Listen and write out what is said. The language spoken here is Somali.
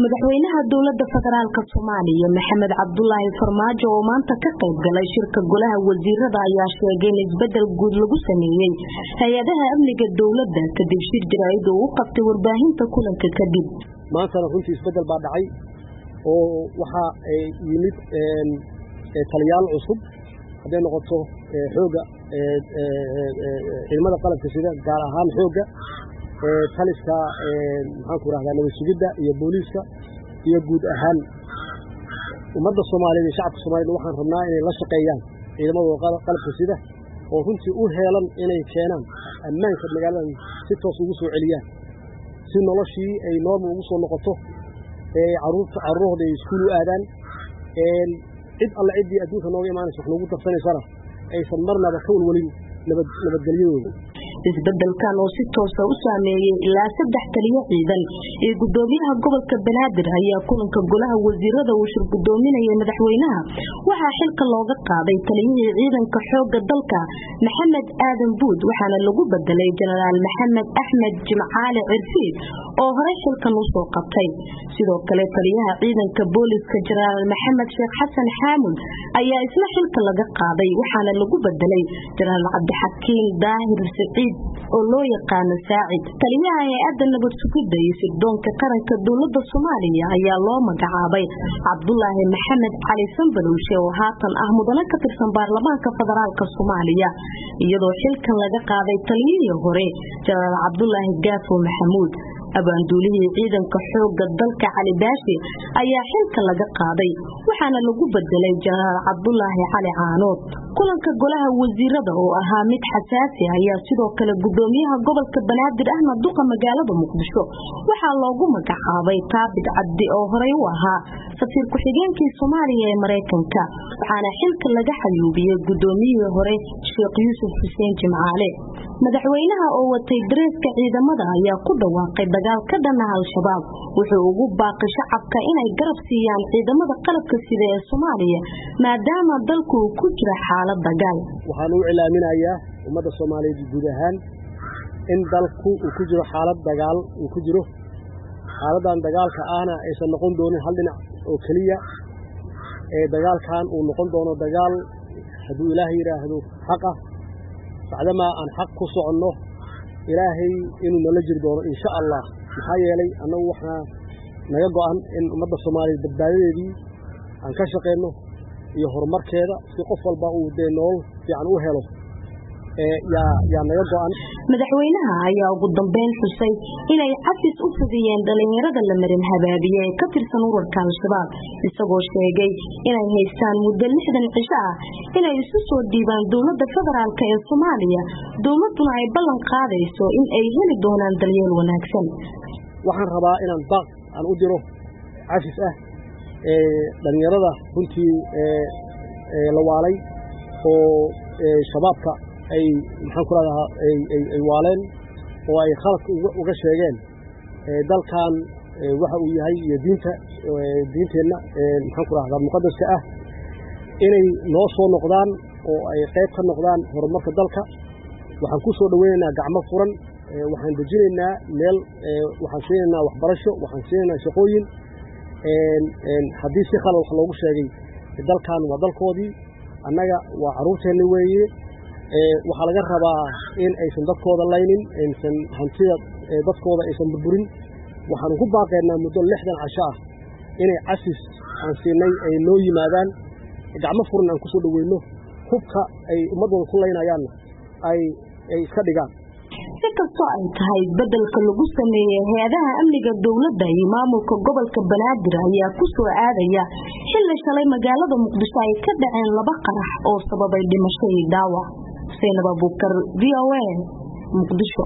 madaxweynaha dowlada federaalk soomaaliya maxamed cabdulaahi farmaajo oo maanta ka qayb galay shirka golaha wasiirada ayaa sheegay in isbedel guud lagu sameeyey hay-adaha amniga dowladda kadib shir jaraa'id oo u qabtay warbaahinta kulanka kadib maantana runtii isbedel baa dhacay oo waxaa yimid taliyaal cusub hadday noqoto xooga ciidamada qalabka sida gaar ahaan xooga taliska maxaanku rahdaa nabad sugidda iyo booliiska iyo guud ahaan ummadda soomaaliyeed iyo shacabka soomaaliyed waxaan rabnaa inay la shaqeeyaan ciidamadooda qalabka sida oo runtii u heelan inay keenaan ammaanka magaaladan si toos ugu soo celiyaan si noloshii ay noormal ugu soo noqoto caruurta carruurahooda ay iskuul u aadaan cid alle ciddii adduunka nooga imaanaysa wax noogu darsanaysana aysan marnaba ka walwalin nabadgelyadooda isbedelkan oo si toosa u saameeyey ilaa saddex taliyo ciidan iyo gudoomiyaha gobolka banaadir ayaa kulanka golaha wasiirada uu shir gudoominayay madaxweynaha waxaa xilka looga qaaday taliyihii ciidanka xooga dalka maxamed aadan buud waxaana lagu bedelay jenaraal maxamed axmed jimcaale cirfiid oo horey xilkan usoo qabtay sidoo kale taliyaha ciidanka booliska jenaraal maxamed sheekh xasan xaamud ayaa isna xilka laga qaaday waxaana lagu bedelay jenaraal cabdixakiin daahir siciid oo loo yaqaano saacid taliyaha hay-adda nabad sugidda iyo sirdoonka qaranka dowlada soomaaliya ayaa loo magacaabay cabdulaahi maxamed cali sanbalowshe oo haatan ah mudane ka tirsan baarlamaanka federaalk soomaaliya iyadoo xilkan laga qaaday taliyihii hore jenaraal cabdulaahi gaafo maxamuud abaanduulihii ciidanka xooga dalka cali baashi ayaa xilka laga qaaday waxaana lagu bedelay jenaraal cabdulaahi cali caanood kulanka golaha wasiirada oo ahaa mid xasaasi ayaa sidoo kale gudoomiyaha gobolka banaadir ahna duqa magaalada muqdisho waxaa loogu magacaabay taabit cabdi oo horey u ahaa safiir ku-xigeenkii soomaaliya ee maraykanka waxaana xilka laga xayuubiyey gudoomiyihii hore sheekh yuusuf xuseen jimcaale madaxweynaha oo watay dareeska ciidamada ayaa ku dhawaaqay dagaal ka dhana al-shabaab wuxuu ugu baaqay shacabka inay garab siiyaan ciidamada qalabka sida ee soomaaliya maadaama dalku uu ku jira xaalad dagaal waxaan u cilaaminayaa ummadda soomaaliyeed guud ahaan in dalku uu ku jiro xaalad dagaal uu ku jiro xaaladdan dagaalka ahna aysan noqon doonin hal dhinac oo keliya ee dagaalkan uu noqon doono dagaal hadduu ilaahay yidhaahdo xaq ah bacdamaa aan xaq ku soconno ilaahay inuu nala jiri doono insha allah maxaa yeelay annagu waxaa naga go'an in ummadda soomaaliyeed badbaadadeedii aan ka shaqayno iyo horumarkeeda si qof walba uu dee nolol fiican u helo yaa naga go'an madaxweynaha ayaa ugu dambeyn xusay inay cafis u fidiyeen dhalinyarada la marin habaabiye ee ka tirsan urarka al-shabaab isagoo sheegay inay haystaan muddo lixdan cisho ah inay isu soo dhiibaan dowlada federaalk ee soomaaliya dowladuna ay ballan qaadayso in ay heli doonaan dalyeel wanaagsan waxaan rabaa inaan baaq aan u diro cafis ah dhalinyarada runtii la waalay oo shabaabka ay maxaan ku rahdaa ay waaleen oo ay khaladka uga sheegeen dalkan waxa uu yahay iyo diinta diinteenna maxaan ku rahdaa muqadaska ah inay noo soo noqdaan oo ay qayb ka noqdaan horumarka dalka waxaan ku soo dhoweynaynaa gacmo furan waxaan dejinaynaa meel waxaan siinaynaa waxbarasho waxaan siinaynaa shaqooyin haddii si khalad wax loogu sheegay dalkan waa dalkoodii annaga waa carruurteenna weeye waxaa laga rabaa in aysan dadkooda laynin aysan hantida dadkooda aysan burburin waxaanu ku baaqaynaa muddo lixdan casho ah inay casis aan siinay ay noo yimaadaan gacmo furan aan ku soo dhoweyno hubka ay ummaddooda ku laynayaanna ay iska dhigaan si kastoo ay tahay isbedelka lagu sameeyey hay-adaha amniga dowladda iyo maamulka gobolka banaadir ayaa ku soo aadaya xilli shalay magaalada muqdisho ay ka dhaceen laba qarax oo sababay dhimasho iyo dhaawac xuseen abaabukar v o a muqdisho